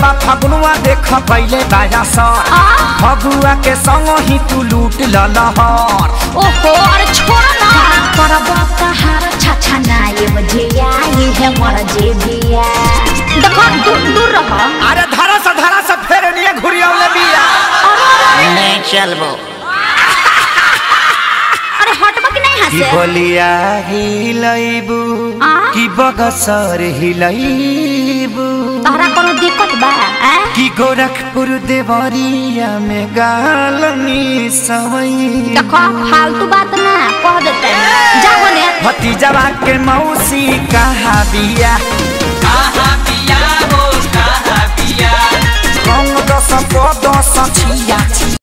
बा फगुनवा देख पहिले बाजा सर आ? फगुआ के संग ही तू लूट ललहर ओहो अरे छोड़ ना करब कहार छछा ना ये बजिया ये है मर जे बिया देखो दूर दूर रह अरे धरा सा धरा सा फेर निये घुरियावले बिया ले चलबो अरे हटबा कि नहीं कि हंसे बलिया हिलैबू आ? कि बगसर हिलैबू तहरा कोनो दिक्कत बा हैं? कि गोरखपुर देवरिया में गालनी सवई देखो फालतू बात ना कह देते जाओ ने भतीजवा के मौसी कहा बिया कहाँ पिया हो कहाँ पिया रंग दस पद दस छिया